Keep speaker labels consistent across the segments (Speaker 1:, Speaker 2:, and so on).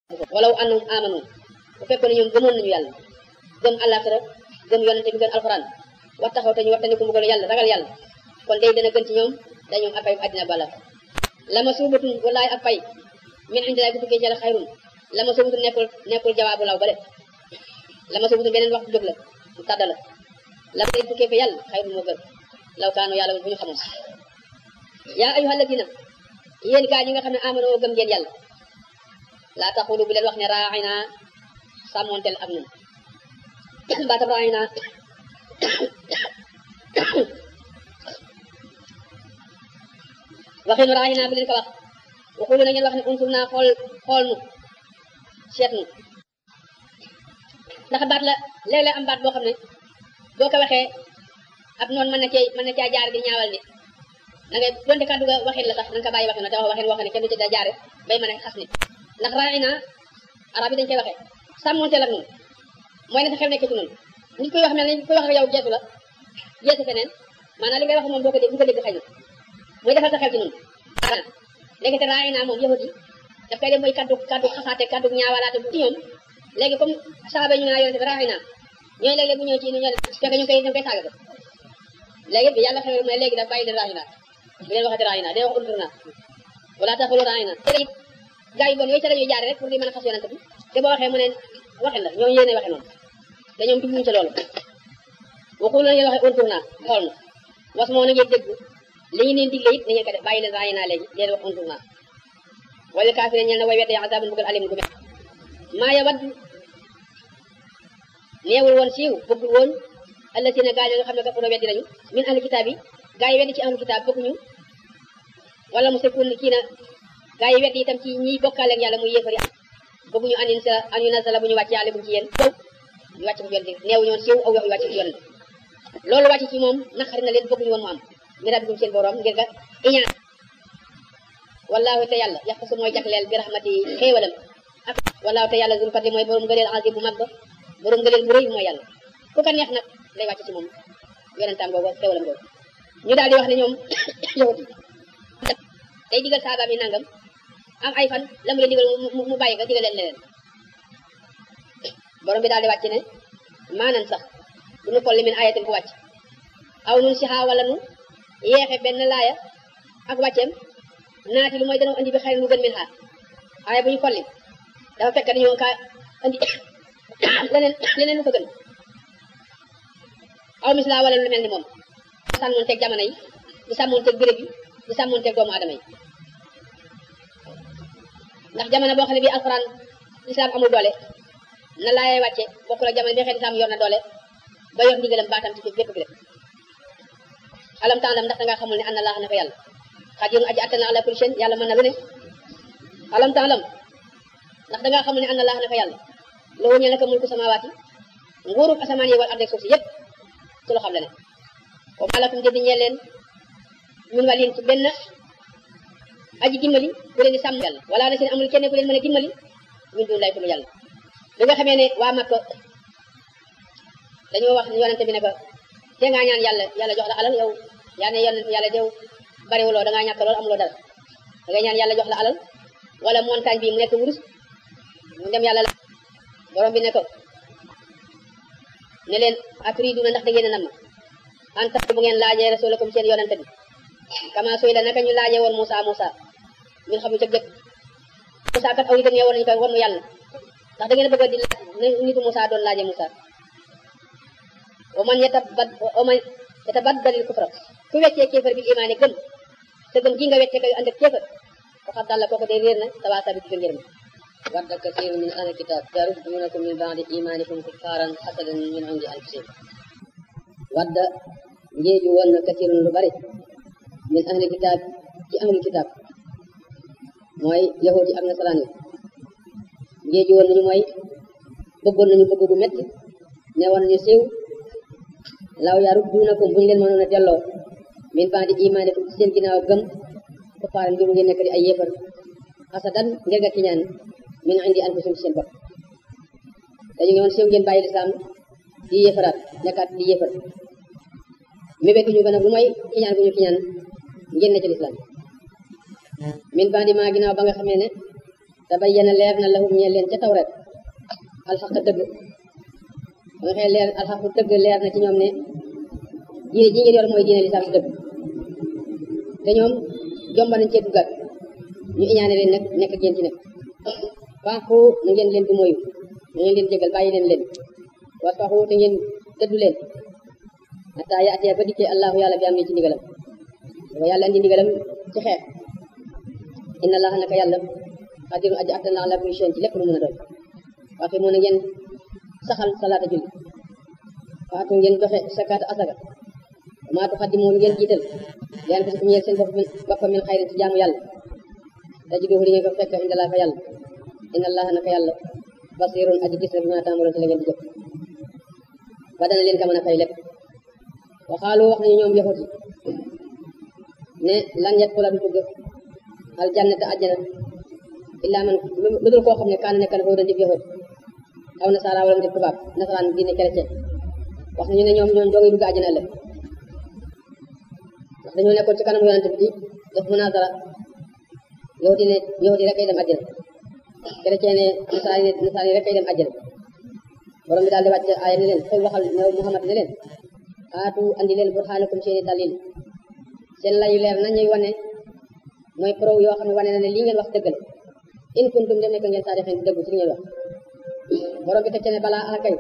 Speaker 1: walaw annahum amanu bu fekkoon ne ñoom gëmoon nañu yàlla gëm àllaaxira gëm yonente bi gën alxuraan wax taxaw te ñu wax ko mbugal yàlla ragal yàlla kon day dana gën ci ñoom da ñoom ak pay àddina bala lama suubatun wallaay ak pay min indilaay bu tukkee ci yàlla xayrun lama suubatun nekkul nekkul jawaabu law bale lama suubatun beneen wax bu jóg la mu tàdda la lama day tukkee fa yàlla xayrun moo gën law kaanu yàlla bu ñu xamoon yaa ayyuhal ladina yéen gaa ñi nga xam ne amanoo gëm ngeen yàlla laa taxulu bu leen wax ne raaxina sàmmonteel ak ñun baatam raaxina waxinu raaxina bu leen ko wax waxulu na ngeen wax ne unsur naa xool xool nu seet nu ndax baat la léeg-léeg am baat boo xam ne boo ko waxee ab noonu mën na cee mën na caa jaar di ñaawal nit da ngay donte kàddu ga waxin la sax na nga ko bàyyi waxin la te wax waxin wax ne kenn du ci da jaare bay mën a xas nit ndax raaxina arab yi dañ koy waxee sàmmonteel ak ñun mooy ne sa xel nekk ci noonu nit koy wax mel ni koy wax ak yow geesu la geesu feneen maanaam li ngay wax moom boo ko dégg bu ko dégg xëy na muy defal sa xel ci noonu léegi te raay naa moom yahudi daf koy def mooy kaddu kaddu xasaate kaddu ñaawalaate bu ci ñoom léegi comme saaba ñu naa yonente bi raay naa ñooy léeg-léeg bu ñëw ci ñu ñoo fekk ñu koy ñu koy saaga ko léegi bi yàlla xewee mooy léegi daf bàyyi leen raay naa bu leen waxati raay naa day wax untur naa wala taxulu raay naa te it gaa yi bon yooyu ca la ñuy jaare rek pour di mën a xas yonente bi te boo waxee mu ne waxin la ñoom yéene waxe noonu te ñoom jubluñu ca loolu waxul la ngeen waxe untur naa xool na was moo na ngeen dégg li ñu leen digle it na ngeen ko def bàyyi leen raay naa léegi leen wax untur naa wala kaafire ñel na way wedde azabun bugal alim gu met maa ya wadd neewul woon siiw bëggul woon allasina gaa yi nga xam ne kafaro weddi nañu min ahli kitaab yi gaa yi weddi ci ahli kitaab bëgguñu wala mu sekkun kii na gaa yi weddi itam ci ñiy bokkaale ak yàlla muy yéefari bëgguñu anin sa an yu nasala bu ñu wàcc yàlla bu ci yéen sow ñu wàcc ko ci yonent neewu ñoon siiw aw wax yu wàcc ci yonent loolu wàcc ci moom naqari na leen bëgguñu woon mu am mi rabbikum seen borom ngir nga iñaan wallaahu te yàlla yax su mooy jagleel bi rahmati xéewalam ak wallaahu te yàlla zul fadli mooy borom ngëneel azim bu mag ba borom ngëneel bu rëy mooy yàlla ku ko neex nag lay wàcc ci moom yonentam googu xéewalam googu ñu daal di wax ne ñoom yahut yi day digal saabaam yi nangam am ay fan la mu leen digal mu bàyyi nga digal leen leneen borom bi daal di wàcc ne maanan sax du ñu kolli min ayatin ku wàcc aw nun si xaa wala nu yeexe benn laaya ak wàcceem naati lu mooy dana andi bi xëy lu gën min xaa aaya bu ñu kolli dafa fekk dañoo ka andi leneen leneen lu ko gën aw misla wala lu mel ni moom sàmmoon teg jamono yi di sàmmoon teg béréb yi di sàmmoon teg doomu adama yi ndax jamono boo xam ne bii alxuraan islam amul doole na laayee wàcce bokkul ak jamono bi xëy islam yor na doole ba yor ndigalam baatam ci bépp béréb alam taalam ndax dangaa xamul ne an na laax na ko yàlla xadirun aji attana ala kulli shay yàlla mën na lu ne alam taalam ndax dangaa xamul ne an na laax na ko yàlla loo ñeel naka mulku samawaati nguurub asamaan yi wal arde suuf si yëpp ci loo xam la ne wa maa lakum jëdi ñeel leen min waliin ci benn aji dimbali ku leen di sàmm yàlla wala na seen amul kenn ku leen mën a dimbali min dun lay ku yàlla bi nga xamee ne waa Makka dañoo wax yonente bi ne ko te ngaa ñaan yàlla yàlla jox la alal yow yaa ne yonente yàlla dew bariwuloo da ngaa ñàkk lool amuloo dara da ngay ñaan yàlla jox la alal wala montagne bi mu nekk wurus mu dem yàlla la borom bi ne ko ne leen aturiiduna ndax da ngeen a nam an tax bu ngeen laajee rasulakum seen yonente bi kama suy la naka ñu laajee woon Moussa Moussa ñun xamu ca jëkk Moussa kat aw nitam ñee woon nañu koy won mu yàlla ndax da ngeen a bëgg di laaj nitu Moussa doon laajee Moussa wa man yatabad wa man yatabaddalil kufra ku weccee kéefar bil imaani gëm te gëm gi nga weccee koy ànd ak kéefar faqad dalla kooku day réer na sawa sabi ci ngërëm wadda kasiir min ahli kitaab yarudduunakum min ba'di imaanikum kuffaaran hasadan min indi anfusihim wadda njeeju woon na kasiirun lu bari min ahli kitaab ci ahli kitaab mooy yahud yi ak nasaraan yi njeeju woon nañu mooy bëggoon nañu bëgg gu metti ne woon nañu siiw law yarudduunakum buñu leen mënoon a delloo min ba'di imaanikum ci seen ginnaaw gëm kuffaaran ngir ngeen nekk di ay yéefar hasadan ngir nga kiñaan min indi anfusihim ci seen bopp dañu ngi woon siiw ngeen bàyyi lislaam di yéefaraat nekkaat di yéefar mébétuñu gën a bu mooy kiñaan bu ñu kiñaan ngeen ne ci lislaam min bandi maa ginnaaw ba nga xamee ne tabayyana leer na lahum ñeel leen ca tawret alxaq dëgg ba nga xee leer alxaq dëgg leer na ci ñoom ne diine ji ngeen yor mooy diine lislaam si dëgg te ñoom jomba nañ cee duggat ñu iñaane leen nag nekk ak yéen ci nekk faaxu na ngeen leen du moyu na ngeen leen jégal bàyyi leen leen wasfaxu te ngeen dëddu leen hatta yaatee ba dikkee allahu yàlla bi am ni ci ndigalam dafa yàlla andi ndigalam ci xeex inna allaha naka yàlla xadirun aji attan la ala kulli shay'in ci lépp lu mën a doon waaye moo na ngeen saxal salaata julli faatu ngeen doxe sakaata asaka maa tuqaddimu lu ngeen jiital leen ko ñeel seen bopp bopp min xayrin ci jaamu yàlla tajiduhu di ngeen ko fekk inda laa fa yàlla inna allaha naka yàlla basirun aji gis na bi ma taamaloon ci la ngeen di jëf ba dana leen ka mën a fay lépp waxaalu wax nañu ñoom yahut yi ne lan yadxula du dugg aljannata àjjana illa man lu dul koo xam ne kaana nekk na foofu dib yahut aw nasaara wala mu dib tubaab nasaraan diine chrétien wax nañu ne ñoom ñoom doogay dugg àjjana ëllëg ndax dañoo nekkoon ci kanam yonante bi di def munazara yahut yi ne yahut yi rek ay dem àjjana chrétien ne nasaraan yi nasaraan yi rek ay dem àjjana borom bi daal di wàcc aaya ne leen xëy waxal ne Muhammad ne leen aatu andi leen burhanakum seeni dalil seen layu leer nañuy wane mooy preuve yoo xam ne wane na ne lii ngeen wax dëgg la in kuntum dem nekk ngeen saadixin di dëggu ci li ngeen wax borom bi teg ci ne balaa akay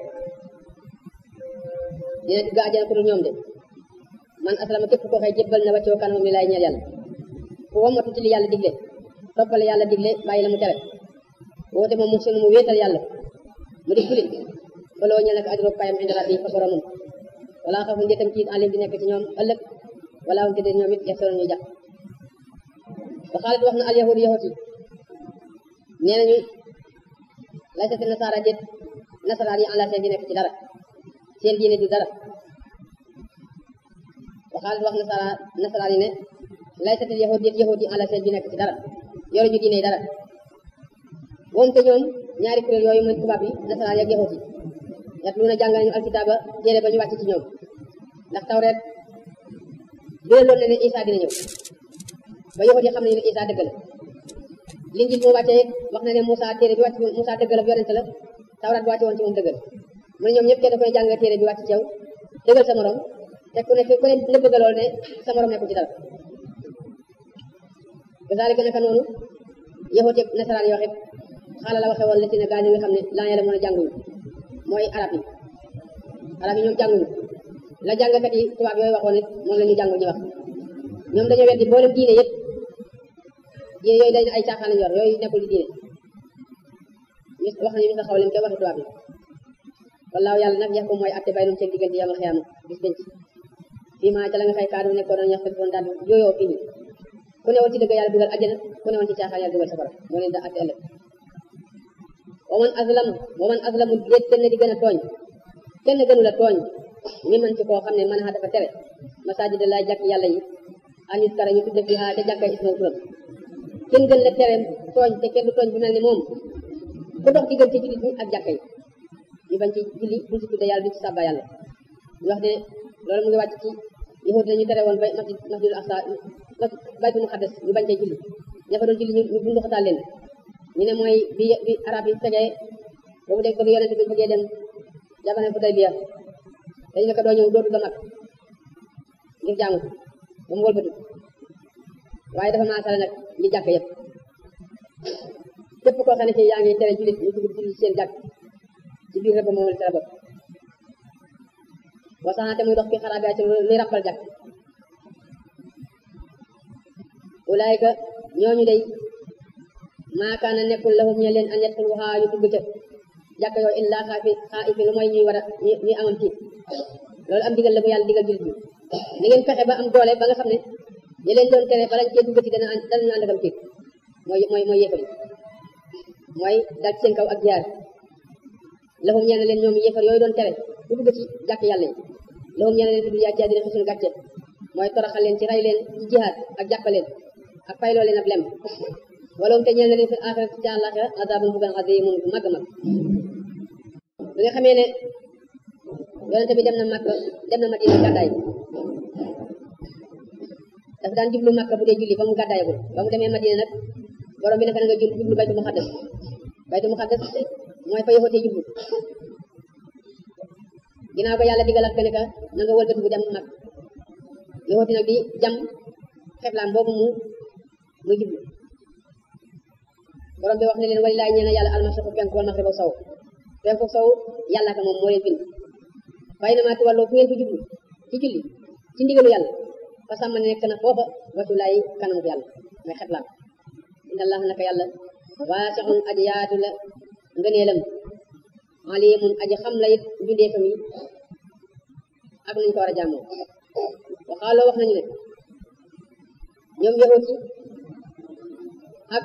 Speaker 1: dina dugg àjjana ku dul ñoom de man aslama képp koo xëy jébbal na wàccoo kanamam li laay ñeel yàlla ku wamatu ci li yàlla digle toppale yàlla digle bàyyi la mu tere woote moom mu sunu mu wéetal yàlla mu di julit baloo ñeel nag ajro payam indi rabbi fa boromam wala xafu njëtam ci alim di nekk ci ñoom ëllëg wala hum tëddee ñoom it yaxsanoon ñuy jàpp ba xaalit wax na al yahud yahut yi nee nañu laysati nasaara déet nasaraan yi ala seen di nekk ci dara seen diine du dara ba xaalit wax nasara nasaraan yi ne laysati yahud déet yahut yi ala seen di nekk ci dara yoruñu diine dara moom te ñoom ñaari kuréel yooyu mooy tubaab yi nasaraan yi ak yahut yi yatluuna jàngal ñu alkitaaba téere ba ñu wàcc ci ñoom ndax tawreet biraloon na ne Isa dina ñëw ba yahut yi xam nañu ne Isa dëgg la linjil moo wàccee wax na ne Moussa téere bi wàcc Moussa dëgg la yonente la tawreet bu wàcce woon ci moom dëgg la mu ne ñoom ñëpp kenn ku ne jàng téere bi wàcc ci yow dëggal sa morom te ku ne ku ne na bëgg lool ne sa morom nekkul ci dara kazalika naka noonu yahut yi nasaraan yi waxit xaala la waxe woon la si ne gaa ñi nga xam ne laa yàlla mën a jànguñu mooy arab yi arab yi ñoom jànguñu la jàngkat yi tubaab yooyu waxoon it moom la ñu jàngul ñu wax ñoom dañoo weddi boolem diine yëpp diine yooyu dañ ay caaxaan lañu yor yooyu nekkul di diine mis wax nañu mis a xaw leen koy waxi tubaab yi wallaahu yàlla nag yax ko mooy atte baynum seen diggante yamal xiyaama bis denc fii maa ca la nga xëy kaadu nekkoon doon ñax foon daal yooyoo fii ku newoon ci dëgg yàlla dugal àjjana ku newoon ci caaxaan yàlla dugal safara moo leen da atte ëllëg wa man azlam wa man azlamu déet kenn di gën a tooñ kenn gënu la tooñ mi man ci koo xam ne man a dafa tere masajida laa jàkk yàlla yi an yuskara ñu tudde fi ha te jàkka isma turam kenn gën la tere tooñ te kenn du tooñ bu mel ni moom ku dox diggante jullit ñi ak jàkka yi ñu bañ ci julli duñ ci tudde yàlla duñ ci sàbba yàlla ñu wax ne loolu mu ngi wàcc ci yahud la ñu tere woon bay masjid masjidul aqsa baytul muqaddas ñu bañ cee julli ña fa doon julli ñu bundu xataal leen ñu ne mooy bi bi arab yi tegee boobu dégg bëgg yonente bi bëggee dem jamono Hudaybiya dañu ne ko doo ñëw dootu ga mag ngir jaamu ba mu wëlbatu waaye dafa maasale nag ñi jàkk yëpp képp koo xam ne ci yaa ngi tere jullit ñu dugg jullit seen jàkk ci biir rëbb moom la ci la bokk wasaxante muy dox fi xaraab yaa ci luy rappal jàkk ulaayka ñooñu day maakaana nekkul lahum ñe leen an yadxuluha yu dugg ca jàkk yooyu illa xaafi xaa'ifi lu mooy ñuy war a ñuy amam tiit loolu am digal la bu yàlla digal jullit bi ni ngeen fexe ba am doole ba nga xam ne ñi leen doon tere balañ cee duggati dana danañu ànd akam tiit mooy mooy mooy yéefar yi mooy dal ci seen kaw ak jaar lahum ñeel na leen ñoom yéefar yooyu doon tere ku dugg ci jàkk yàlla yi lahum ñeel na leen fi dul yàcc dina xisul gàcce mooy toroxal leen ci rey leen ci jihaad ak jàppaleen ak fayloo leen ab lem wala te ñeel na leen fi aaxirat ci àllaaxira azaabun bugal aziimun bu mag a mag bi nga xamee ne yonente bi dem na Makka dem na Madina gàddaay daf daan jublu Makka bu dee julli ba mu gàddaayagul ba mu demee Madina nag borom bi naka na nga jul jublu baytu muqaddas baytu muqaddas mooy fa yoxotee jublu ginnaaw ko yàlla digalaat ko ne ka na nga wëlbati bu dem mag yoxoti nag di jam xeblaan boobu mu mu jublu borom bi wax ne leen wali laay ñeena yàlla almasiqu penku wal maxribu sow penku sow yàlla ka moom moo leen bind fay na maa tuwalloo fu ngeen ko jublu ci julli ci ndigalu yàlla fa sàmm nekk na foofa watu laay kanamu yàlla mooy xeblaan inna allah naka yàlla waasixun aji yaatu la ngëneelam alimun aji xam la it mbindeefam yi ak nañ ko war a jàmmoo waxaaloo wax nañu ne ñoom yahut yi ak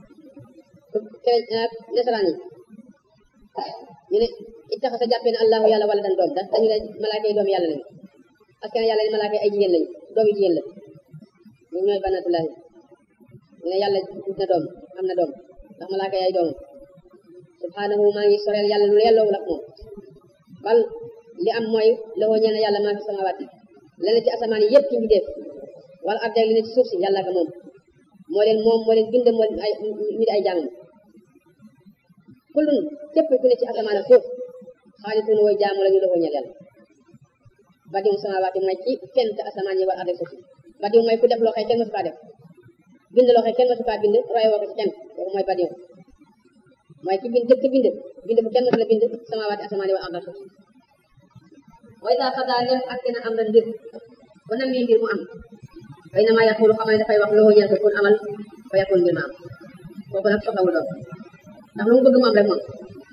Speaker 1: ak nasaraan yi ñu ne ittaxasa jàppee ne allahu yàlla wala dan doom da dañu ne malaaka yi doom yàlla lañu askan yàlla ne malaaka yi ay jigéen lañu doom yi jigéen la ñoom ñooy banatullahi ñu ne yàlla ut na doom am na doom ndax malaaka yi ay doomam subhanahu maa ngi soreel yàlla lu yelloowul ak moom bal li am mooy lawoo ñeena yàlla maa fi samawaati la ne ci asamaan yi yëpp ci mbindeef wala ab li ne ci suuf si yàlla ka moom moo leen moom moo leen bind moo leen ay mi di ay jàngam kullun képp ku ne ci asamaan ak suuf xaalitun wooy jaamu la ñu lawoo ñeel yàlla badimu samawaati mooy ci fent asamaan yi wala ab suuf si badimu mooy ku def loo xëy kenn mësu kaa def bind loo xëy kenn mësu kaa bind roy woo ko ci kenn kooku mooy badimu mooy ki bind jëkk bind bind bu kenn mësu la bind samawaati asamaan yi wala ab suuf way saa xadaa nem ak na am na mbir ba nam mbir mu am fay na maa yaqulu xamal ne dafay wax loo ñeel ko pour amal fa yaqul mbir ma am kooku nag soxlawul doom ndax lu mu bëgg mu am rek moom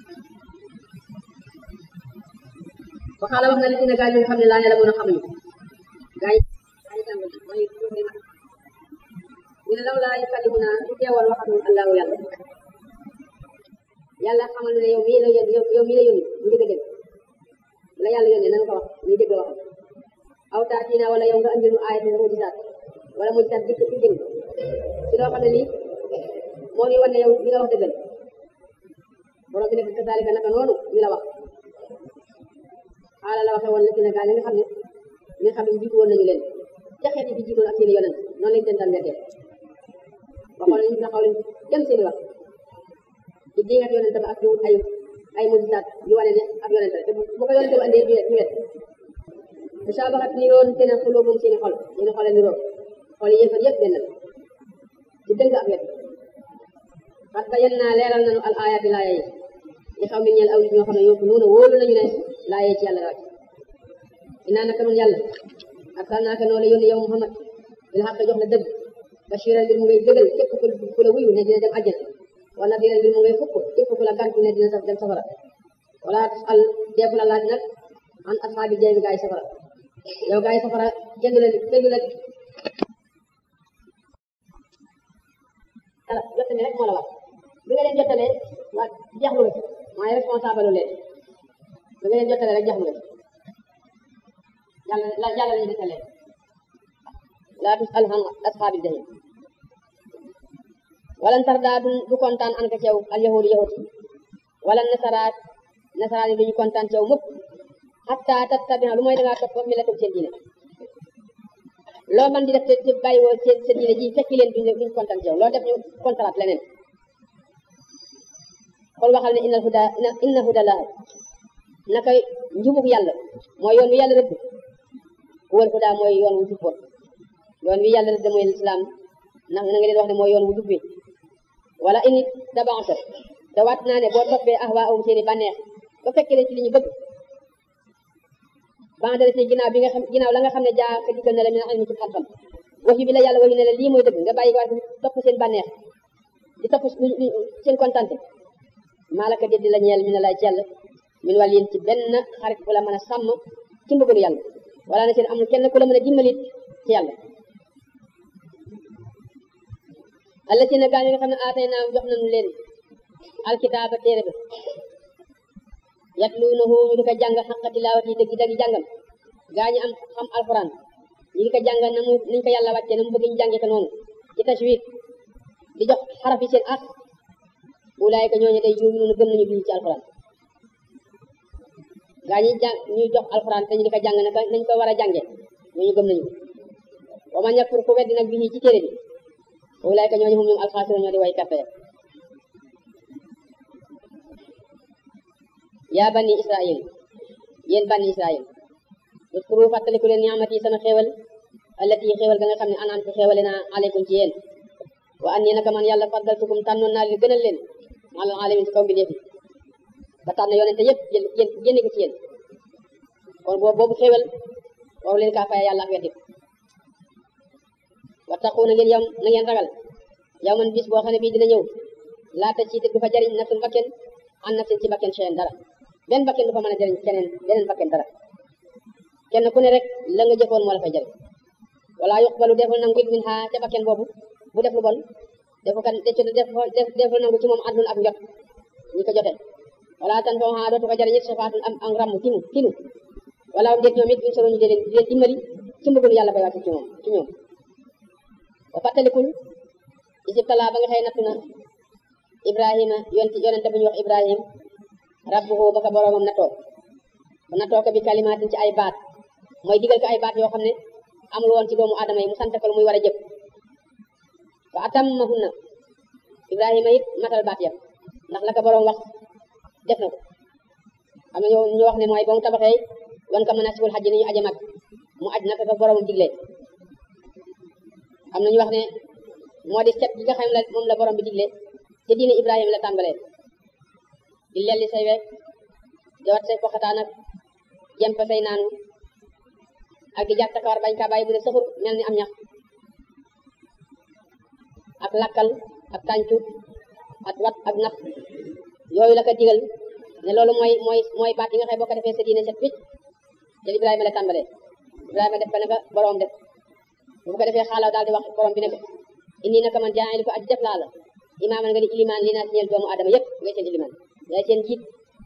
Speaker 1: waxaala wax na li ci ne gaa yi nga xam ne laa ne la mën a xamuñu gaa yi gaa yi tàmbali mooy ñu ne law laa yukallimuna su teewoon waxatul allahu yàlla yàlla xamal ne yow mii la yónni yow mii la yónni mu dëgg dëgg la yàlla yónnee na nga ko wax ñuy dégg waxam aw taatina wala yow nga andil nu aaya te mujisaat wala mujisaat dikk ci jëm ci loo xam ne lii moo ñu wan ne yow li nga wax dëggal borom bi ne kasaalika naka noonu ñu la wax xaala la waxee woon la ci ne gaa ñi nga xam ne ñi nga xam ne jiitu woon nañu leen ca xeet yi fi jiitoon ak seen i yonent noonu lañ leen daan weddee waxoon nañu taxaw leen dem seen i wax ci diingat yonent ba ak di wut ay ay mujisaat yu wane ne ab yonent la te bu ko yonent ba andee ñu ñu wet musaabaxat niroon te ne xulóobum seeni xol seeni xol a niroo xol yi yëfar yëpp benn la ci dëgg ak wet parce que yen naa leeral nañu al aaya bi laaya yi li xaw mi ñeel aw nit ñoo xam ne yóbbu noonu wóolu nañu ne laaya ci yàlla wàcc inaa naka noonu yàlla arsalnaaka noo la yónni yow Muhammad bil xaq jox la dëgg bashiran mbir mu ngay dëggal képp ku la wuyu ne dina dem àjjana wala nadiran mbir mu ngay fukk képp ku la gàntu ne dina dem safara wala al deefu la laaj nag an asxaabi jeegi gaay safara yow gaay safara kenn du la kenn du la dara jottali rek moo la wax bi nga leen jottalee waa jaxlu nga ci mooy responsable leen bi nga leen jottalee rek jaxlu nga ci yàlla la yàlla lañu jottalee laa tus al han asxaabi jahim wala tardaa du du kontaan an ka ceew al yahudi yahudi wala nasaraat nasaraat yi duñu kontaan ceew mukk hatta tattabi'a lu mooy dangaa topp millatum seen diine loo man di def te bàyyi woo seen seen diine ji fekki leen duñ duñ kontaan ceew loo def ñu kontraat leneen kon waxal ne innal huda inna huda laa naka njubug yàlla mooy yoon wi yàlla rëdd wal huda mooy yoon wu jub yoon wi yàlla rëdd mooy lislaam na na nga leen wax ne mooy yoon wu jub wi wala ini tabaxta te waat naa ne boo toppee ahwaahum seeni bànneex ba fekkee leen ci li ñu bëgg bandara si ginnaaw bi nga xam ginnaaw la nga xam ne jaa ka dikkal na la min ilmi ci xam-xam wax yu bi la yàlla wax yu ne la lii mooy dëgg nga bàyyi ko topp seen bànneex di topp seen kontante maa la ka déddi la ñeel mi ne lay ci yàlla min wàll yéen ci benn xarit bu la mën a sàmm ci mbëggalu yàlla wala na seen amul kenn ku la mën a dimbalit ci yàlla alla si na gaa ñi nga xam ne aatay naa jox nañu leen alkitaaba téere ba yatluunahu ñu di ko jàng xaqa tilaawati dëgg dëgg jàngam gaa ñi am xam alquran ñu di ko jàng na mu niñ ko yàlla wàcce na mu bëgg ñu jànge ko noonu ci tajwid di jox xaraf yi seen as ulaayka ñooñu day yuuminuuna gëm nañu bii ci alquran gaa ñi jàng ñuy jox alquran te ñu di ko jàng naka nañ ko war a jànge ñooñu gëm nañu wa man yakfur ku weddi nag bii ci téere bi ulaayka ñooñu hum ñoom alxaasiroon ñoo di way karte yaa bani israil yéen bani israil uskuru fàttaliku leen niamati sama xéewal allati xéewal ga nga xam ne anam ko xéewale naa aleykum ci yéen wa an naka man yàlla faddaltukum tànnoon naa leen gënal leen alal alamin ci kaw mbindeef yi ba tànn yonente yëpp jël yéen génne ko ci yéen kon boobu boobu xéewal waru leen kaa faya yàlla ak weddi wattaqu na ngeen yam na ngeen ragal yow man bis boo xam ne bii dina ñëw laata ci te du fa jariñ nafsun bakken an nafsin ci bakken seen dara benn bakken du fa mën a jariñ keneen beneen bakken dara kenn ku ne rek la nga jëfoon moo la fay jariñ wala yuqbalu deful nangu it min ha ca bakken boobu bu def lu bon defu kan def def deful nangu ci moom àdduna ak njot ñi ko jote wala tan foo ha dootu ko jariñ it safaatun am am ramm tinu tinu wala am déet ñoom it buñ solo ñu di leen di leen dimbali ci mbëggul yàlla bay wàcc ci moom ci ñoom ba fàttalikul isibtala ba nga xëy nattu na ibrahima yonti yonente bu ñu wax ibrahim rabbuhu ba ko boroomam nattoo ba nattoo ko bi kalimaatin ci ay baat mooy digal ko ay baat yoo xam ne amul woon ci doomu aadama yi mu sant ko lu muy war a jëf fa atammahunna ibrahima it matal baat yam ndax la ko boroom wax def na ko am na ñu wax ne mooy ba mu tabaxee wan ko manasikul xaj ni ñu aje mag mu aj naka ko boroomam diglee am na ñu wax ne moo di set gi nga xam ne moom la borom bi digle te diine Ibrahima la tàmbalee di lelli say week di wat say poxataan ak jempe say naanu ak di jàpp kawar bañ kaa bàyyi bu ne sëfur mel ni am ñax ak lakkal ak tàncu ak wat ak nax yooyu la ko digal ne loolu mooy mooy mooy baat yi nga xam boo ko defee sa diine set picc te Ibrahima la tàmbalee Ibrahima def ko naka borom def bu ko defee xaalaw daal di wax borom bi ne ko indi naka man jaay ko aji def laa la imaaman nga di ilimaan li naa si ñeel doomu adama yëpp ngay seen ilimaan yaay seen jiit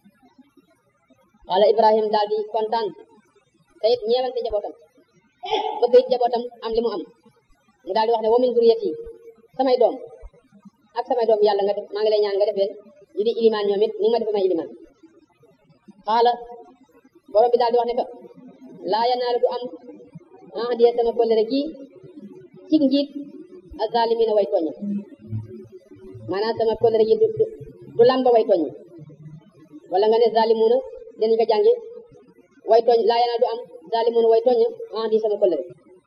Speaker 1: wala ibrahim daal di kontaan te it ñeewante jabootam bëgg it jabootam am li mu am mu daal di wax ne wa min zuriyati samay doom ak samay doom yàlla nga def maa ngi lay ñaan nga def leen ñu di ilimaan ñoom it ni nga ma def may ilimaan xaala borom bi daal di wax ne ko laa yanaalu du am ah diye sama kóllëre gi ci njiit azalimina way tooñ maanaam sama kóllëre gi du du lamba way tooñ wala nga ne zalimuna dinañ ko jàngi way tooñ laa yana du am zalimuna way tooñ ah di sama kóllëre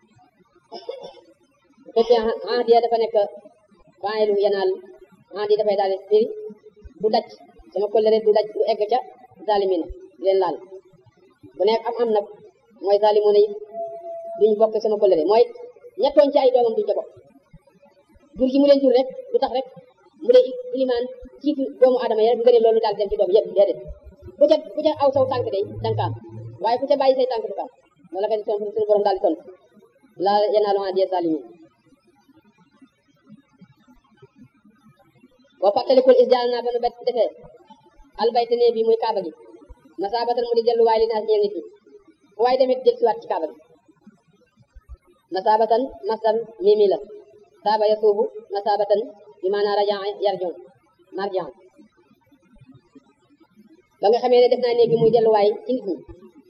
Speaker 1: fekkee ah di dafa nekk faayilu yanaal ah di dafay daal di firi du daj sama kóllëre du daj du egg ca zalimina leen laal bu nekk am am nag mooy zalimuna yi duñ bokk sama kóllëre mooy ñettooñ ci ay doomam duñ ca bokk jur gi mu leen jur rek du tax rek mu dee ilimaan jiitu doomu adama yi rek nga ne loolu daal dem ci doom yëpp déedéet ku ca ku ca aw saw tànk day danga kaam waaye ku ca bàyyi say tànk du kaam wala ka di tontu suñu borom daal di tontu la yanaalu ahdiya zalimin boo fàttalikul is jaal naa ba nu bet defee albayte ne bi muy kaaba gi masaabatan mu di delluwaay li naas ñeel nit ñi fu waaye demit jël siwaat ci kaaba gi masaabatan masdar mimi la saaba yasuubu masaabatan bi maanaa rajaa yarjon marjan ba nga xamee ne def naa néeg bi muy delluwaay ci nit ñi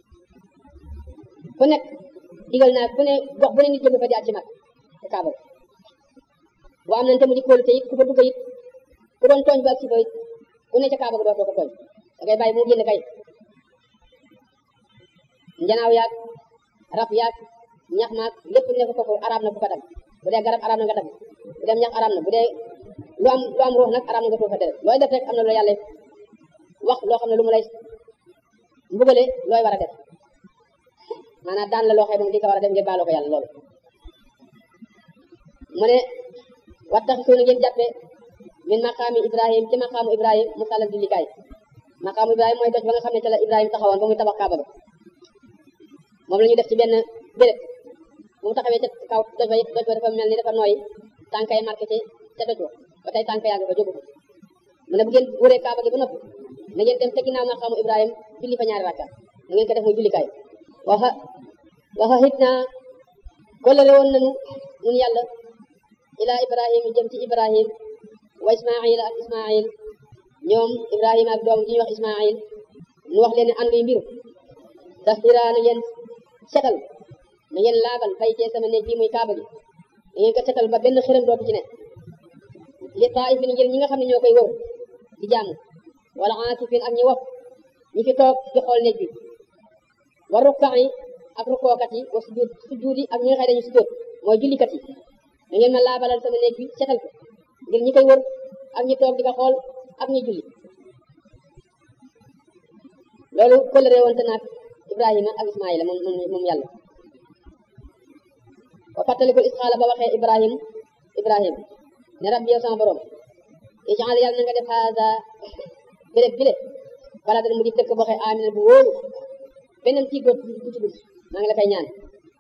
Speaker 1: fu nekk digal naa fu ne gox bu ne nit jëm fa di at ci mag ci kaaba gi bu am nañ te mu di kóolu te it ku fa dugg it ku doon tooñ ba ak si fa it ku ne ca kaaba gi doo ko tooñ da ngay bàyyi mu génn kay njanaaw yaag rab yaag ñax maag lépp ne ko foofu arab na bu ko dagg bu dee garab arab na nga dagg bu dee ñax arab na bu dee lu am lu am ruux nag arab na nga tuufa tere looy def rek am na lu yàlla wax loo xam ne lu mu lay mbugale looy war a def maanaam daan la loo xam ne di ko war a def ngir baaloo ko yàlla loolu mu ne wattax suuna ngeen jàppe min maqaami ibrahim ci maqaamu ibrahim mu sàllal jullikaay maqaamu ibrahim mooy doj ba nga xam ne ca la ibrahim taxawoon ba muy tabax kaaba ba moom la ñu def ci benn béréb bu mu taxawee ca kaw doj ba doj ba dafa mel ni dafa nooy tànkay marqué ci ca doj ba ba tey tànk yaa ngi fa jógu mu ne bu ngeen wëree kaaba gi ba noppi na ngeen dem te ginnaaw maqaamu ibrahim julli fa ñaari rakka na ngeen ko def muy jullikaay waxa waxa hit naa kollale woon nañu ñun yàlla ila ibrahim jëm ci ibrahim wa ismail ak ismail ñoom ibrahima ak doom ji ñuy wax ismail nu wax leen ne ànduy mbiru tasdira na ngeen setal na ngeen laabal fay cee sama néeg bii muy kaaba gi na ngeen ko setal ba benn xërëm dootu ci ne li taifin ngir ñi nga xam ne ñoo koy wër di jaamu wala aakifin ak ñi wopp ñi fi toog di xool néeg bi wa rukkaa yi ak rukkookat yi wa sujud sujud yi ak ñi nga xam ne dañu sujud mooy jullikat yi da ngeen ma laabalal sama néeg bi setal ko ngir ñi koy wër ak ñi toog di ko xool ak ñi julli loolu kóllëre woon te naag Ibrahima ak Ismaïla moom moom moom yàlla wa fàttalikul isxaala ba waxee Ibrahim Ibrahim ne rabbi yow sama borom ijaal yàlla na nga def haada béréb bile bala dana mu di dëkk boo xee amina bu wóoru beneen tiig dootu du ci dugg maa ngi la koy ñaan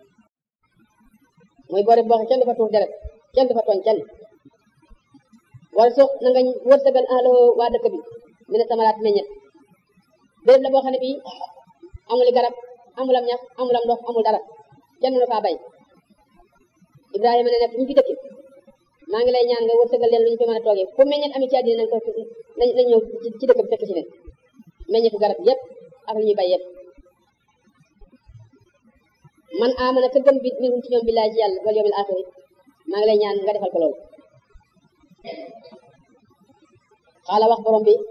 Speaker 1: mooy boore boo xee kenn du fa tuur deret kenn du fa tooñ kenn wala sox na nga wërsëgal ahlahu waa dëkk bi mi ne samaraat meññet béréb la boo xam ne bii amul garab amul am ñax amul am ndox amul dara kenn mënu faa bay Ibrahima ne nekk ñu fi dëkk maa ngi lay ñaan nga wërsëgal leen lu ñu fi mën a toogee fu meññet ami ci àddina nañ ko nañ nañ ñëw ci dëkk bi fekk ci leen meññetu garab yëpp ak lu ñuy bay yëpp man amana ka gëm bi minhum ci ñoom billahi ci yàlla wal yawmil axiri maa ngi lay ñaan nga defal ko loolu xaala wax borom bi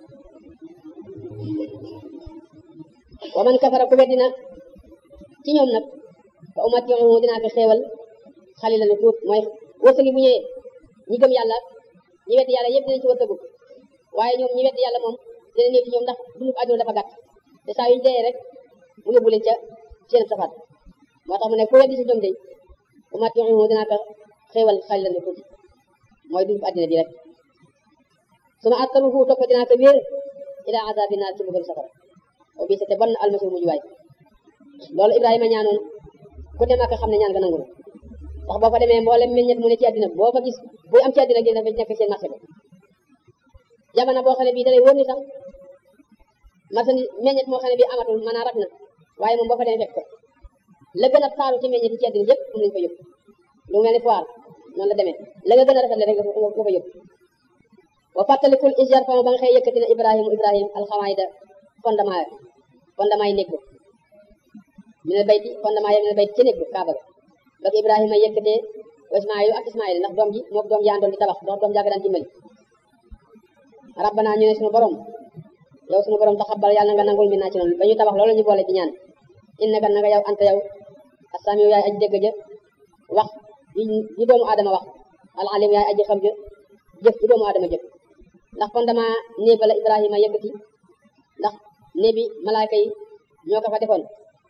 Speaker 1: wa man kafara ku weddina ci ñoom nag fa umatiuhu dinaa ko xéewal xalila lu tuut mooy wërsëgi bu ñëwee ñi gëm yàlla ñi weddi yàlla yëpp dinañ ci wërsëgu waaye ñoom ñi weddi yàlla moom dina néew ci ñoom ndax dundu àdduna dafa gàtt te saa yuñ dee rek mu yóbbu leen ca seen safaat moo tax mu ne ku weddi ci ñoom de umatiuhu dinaa ko xéewal xalila lu tuut mooy dundu àddina bi rek suma attaruhu topp dinaa ko wéer ila azabi naar ci bëggal safara o bi te bon almasir mujj waay loolu Ibrahima ñaanoon ku dem ak xam ne ñaan nga nangu ndax boo fa demee mboolem meññet mu ne ci àddina boo fa gis buy am ci àddina gi dafa nekk seen marché ba jamono boo xam ne bii da lay wóor ni sax marché ni meññet moo xam ne bii amatul mën a rat na waaye moom boo fa demee fekk ko la gën a taaru ci meññet yi ci àddina yëpp mën nañu fa yóbbu lu mel ni foire noonu la demee la nga gën a rafet rek nga fa yóbbu wa fàttalikul isjar fama ba nga xëy yëkkati na Ibrahima Ibrahim alxamaayda fondement fondement yi néeg ba minal bayti fondement yi minal bayti ci néeg ba kaaba ga ba Ibrahima yëkkatee wa Ismaayil ak Ismaayil ndax doom ji moom doom ji àndoon di tabax ndax doom jàgg daan dimbali rabbana ñu ne suñu borom yow suñu borom taxabbal yàlla na nga nangul min naa ci noonu ba ñu tabax loolu ñu boole di ñaan innaka na nga yow anta yow asami yaay aji dégg ja wax yi doomu aadama wax al alim yaay aji xam ja jëf yi doomu aadama jëf ndax fondement néeg ba la Ibrahima yëkkati ndax néeg bi malaaka yi ñoo ko fa defoon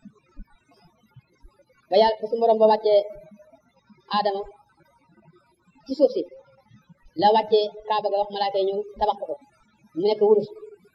Speaker 1: ba yàlla ba su borom ba wàccee Adama ci suuf si la wàccee Kaaba ga wax malaaka yi ñëw tabax ko mu nekk wurus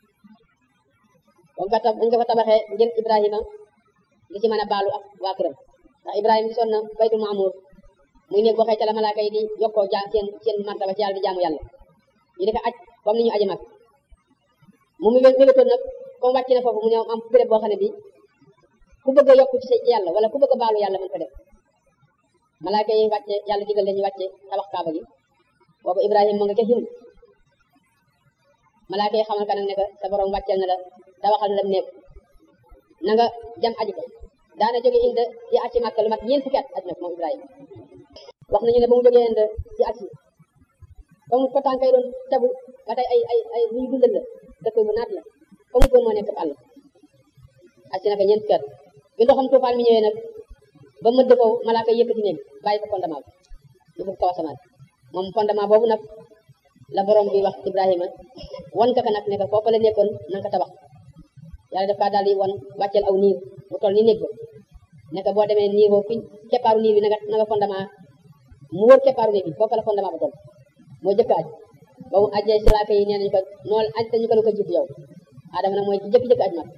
Speaker 1: ba nga fa nga fa tabaxee ngir Ibrahima li ci mën a baalu ak waa këram ndax Ibrahima gisoon na baytul maamuur muy néeg boo xëy ca la malaaka yi di jokkoo ja seen seen martaba ci yàlla di jaamu yàlla ñu defe aj comme ni ñu aji mag mu mu mébétoon nag comme wàcc na foofu mu ne am béréb boo xam ne bi ku bëgg a yokku ci yàlla wala ku bëgg a baalu yàlla mën ko def malaaka yi wàcce yàlla digal leen ñu wàcce tabax kaaba gi boobu Ibrahima mu nga ca Hind malaaka yi xamal ka nag ne que sa borom wàcceel na la tabaxal na la néeg na nga jam aji ko daana jóge Hind di acci Màkka lu mat ñeent fukki at aj na moom Ibrahima wax nañu ne ba mu jógee Hind di acci ba mu ko tànkay doon tabu ba tey ay ay ay lu ñu dundal la dëkk bu naat la fa mu doon moo nekk àll acci na ko ñeent fukki at bi ndoxam tuufaan mi ñëwee nag ba mëdd ko malaaka yëkkati néeg bàyyi ko fondement bi yóbbu kaw asamaan moom fondement boobu nag la borom bi wax Ibrahima wan ka ka nag ne ko foofu la nekkoon na nga ko tabax yàlla daf kaa daal di wan wàcceel aw niir bu toll ni néeg ba ne ko boo demee niir boobu fi keppaaru niir bi na nga na nga fondement mu wër keppaaru néeg bi foofu la fondement ba toll moo jëkk aj ba mu ajee si laaka yi nee nañu ko noonu aj te ñu ko lu ko jiitu yow Adama nag mooy ci jëkk-jëkk aj mag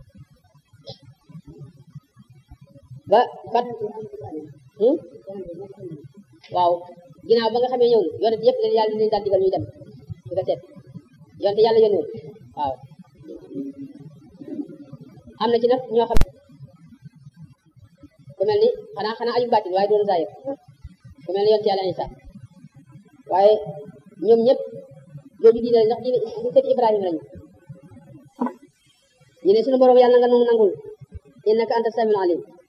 Speaker 1: ba bat waaw ginnaaw ba nga xamee ñëw na yonent yëpp leen yàlla leen daal digal ñuy dem di ko seet yonent yàlla yónni waaw am na ci nag ñoo xam ku mel ni xanaa xanaa aju baatin waaye doon zaahir ku mel ni yonent yàlla Isa waaye ñoom ñëpp jooju diine ndax diine di sët Ibrahima lañu ñu ne suñu borom yàlla nga nu nangul innaka anta samiul alim